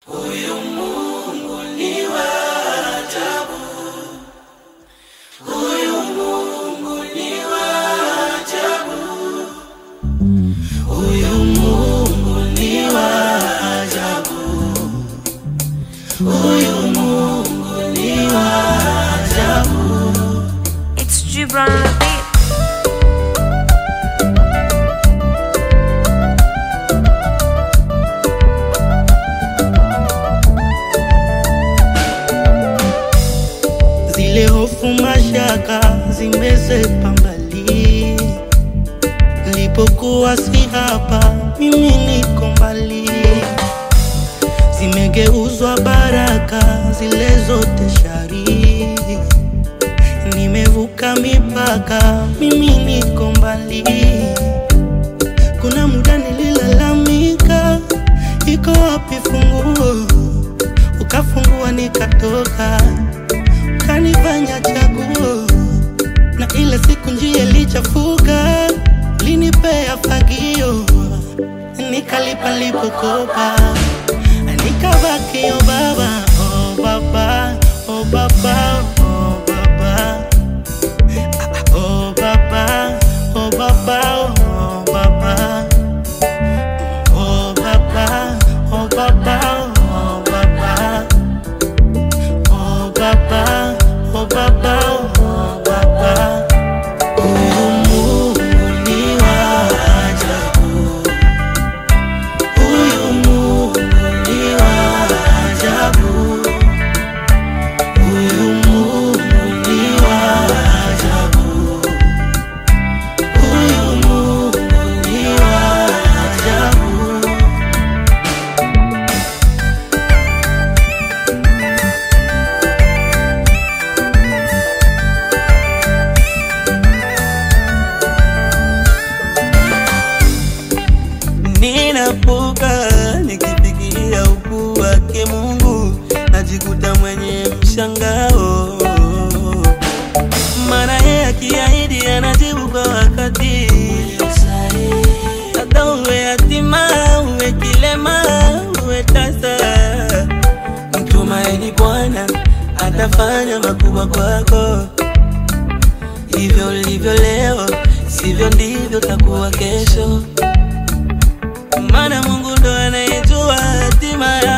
Huyu Mungu ni wa ajabu, huyu Mungu ni wa ajabu, huyu Mungu ni wa ajabu, huyu Mungu ni wa ajabu. It's Gibran on the beat. Zile hofu mashaka zimezepa mbali, nilipokuwa si hapa, mimi niko mbali, zimegeuzwa baraka zile zote shari, nimevuka mipaka, mimi niko mbali. Kuna muda nililalamika, iko wapi funguo? Ukafungua nikatoka kanifanya chaguo, na ile siku njia ilichafuka, linipea fagio, nikalipa lipokopa, nikabaki o baba, o baba, o baba, o baba, o baba, o baba, o baba, o baba, o baba, o baba. Oh baba, oh baba, oh baba. Huyu Mungu ni wa ajabu. Huyu Mungu ni wa ajabu. Huyu Mungu ni wa ajabu. Huyu Mungu ni wa ajabu. Ninapuka nikifikiria ukuu wake Mungu, najikuta mwenye mshangao, maana yeye akiahidi anajibu kwa wakati. Hata uwe yatima, uwe kilema, uwe tasa, mtumaini Bwana atafanya makubwa kwako. Hivyo ulivyo leo, sivyo ndivyo takuwa kesho maana Mungu ndo anayejua hatima ya